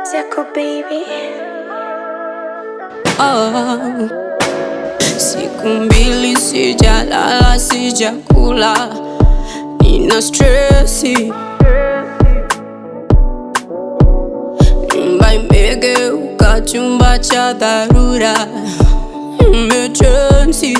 Zako baby. Oh. Siku mbili sijalala, sijakula, nina stresi, nyumba imegeuka chumba cha dharura, emergency.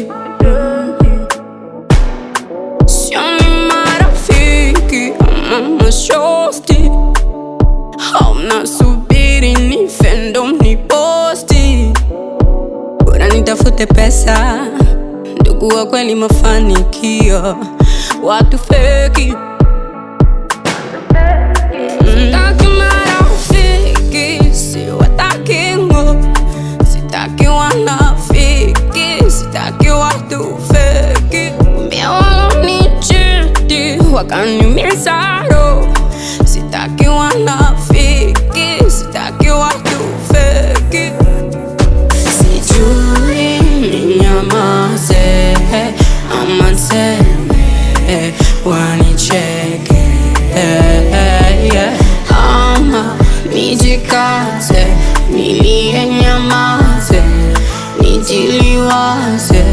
Sioni marafiki ama mashosti, hauna subiri nife ndo mniposti bora nitafute pesa, ndugu wa kweli, mafanikio, watu feki. Sitaki marafiki, siwataki ngo, sitaki wanafiki, sitaki watu feki. Mbia walonichiti wakaniumiza roho, sitaki wanafiki, sitaki watu feki. Sijui ninyamaze ama niseme wanicheke ama nijikaze nilie nyamaze nijiliwaze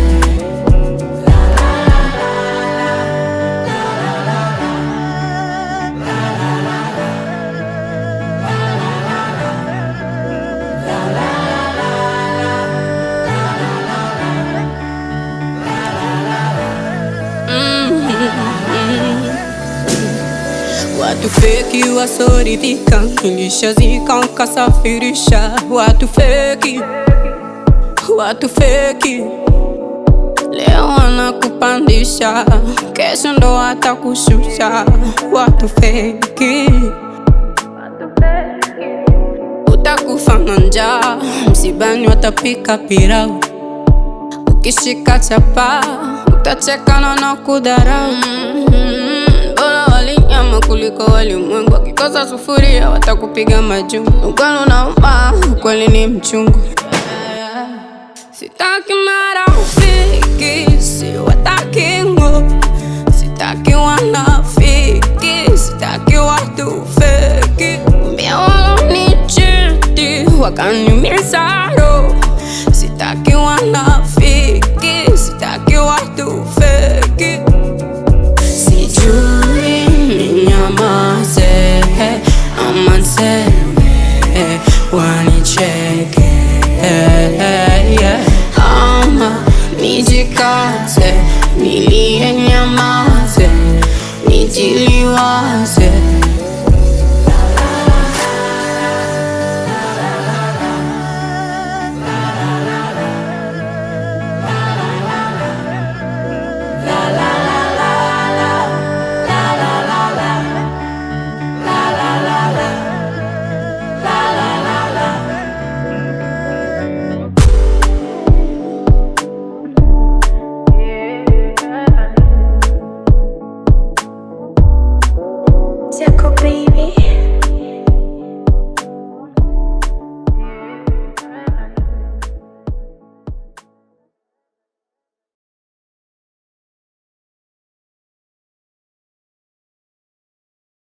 Watu feki wasoridhika, nilishazika nkasafirisha. Watu feki, watu feki, leo wanakupandisha, kesho ndo watakushusha. Watu feki, utakufa na njaa, msibani watapika pilau, ukishika chapa utachekana na kudharau. Mm, Bora wali nyama kuliko walimwengu, wakikosa sufuria watakupiga majungu. Ukweli unauma, ukweli ni mchungu. Sitaki marafiki, siwataki ngo, sitaki wanafiki, sitaki watu feki. Mbia walonichiti wakaniumiza roho, sitaki wanafiki, sitaki watu feki. Sijui ninyamaze ama niseme wanicheke ama nijikaze nilie nyamaze nijiliwaze